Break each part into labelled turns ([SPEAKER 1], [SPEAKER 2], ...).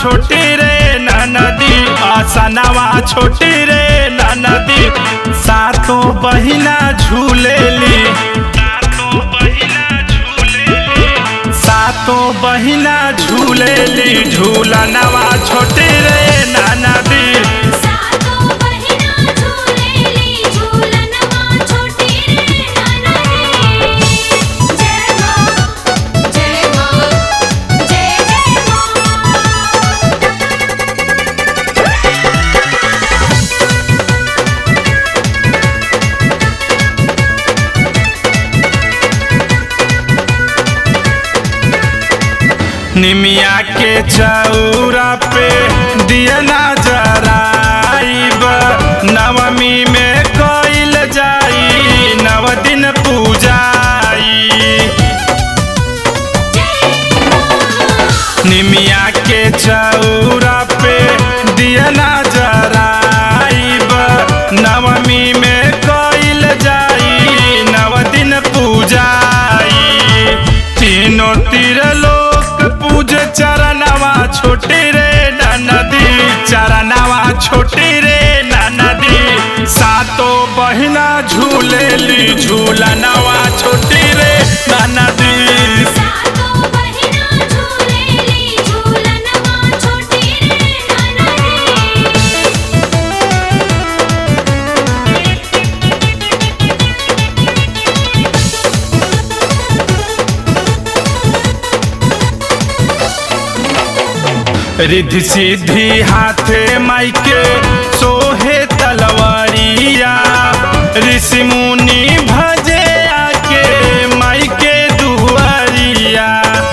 [SPEAKER 1] छोटी रे नदी आसनवा छोटी रे नदी सातो बहिना झूलेली सातो बहिना झूलेली झूलनवा छोटी रे नदी
[SPEAKER 2] सातो बहिना झूलेली झूलनवा छोटी रे ननदी जय मां जय मां जय जय मां
[SPEAKER 1] निमिया के चौरा पे दिया जराइब नवमी में कइल जाई नव दिन पूजाई निमिया के चौरा पे दिया जराइब नवमी में कइल जाई नव दिन पूजाई तीनों तीर लोक पूज चरणवा छोटी रे नदी चरणवा छोटी रे नदी सातो बहिना झूलेली झूलनवा छोटी रे नदी
[SPEAKER 2] सातो बहिना झूलेली झूलनवा छोटी रे ननदी
[SPEAKER 1] रिद्धि सिद्धि हाथे माइके सोहे तलवारिया ऋषि मुनि भजे आके माइके दुआरिया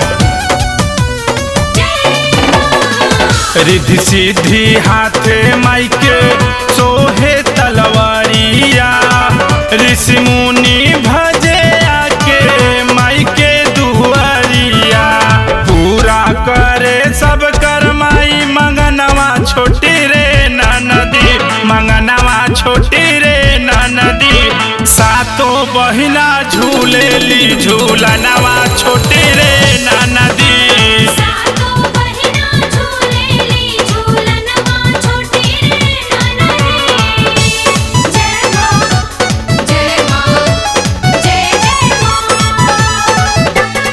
[SPEAKER 1] रिद्धि सिद्धि हाथे माइके सोहे तलवारिया ऋषि मुनि भजे आके माइके दुआरिया पूरा करे सब कर माई मंगनवा छोटी रे नदी मंगनवा छोटी रे नदी सातो बहिना झूलेली झूलनवा छोटी रे नदी
[SPEAKER 2] सातो बहिना झूलेली झूलनवा छोटी रे ननदी जय मां जय मां जय जय मां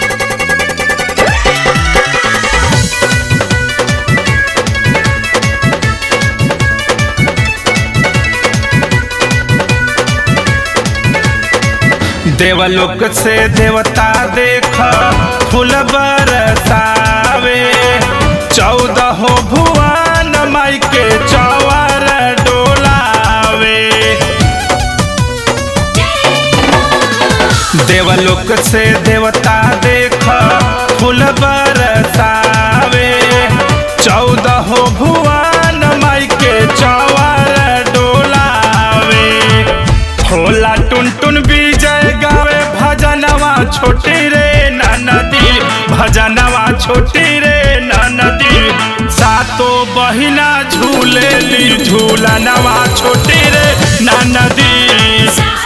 [SPEAKER 1] देवलोक से देवता देख फूल बरसावे चौदह भुवन माई के चौर डोलावे देवलोक से देवता देख फूल बरसावे चौदह भुवन माई के चौर डोलावे होला टुन टुन विजय गावे भजनवा छोटी रे नदी भजनवा छोटी रे नदी सातो बहिना झूलेली झूलनवा छोटी रे नदी
[SPEAKER 2] सातो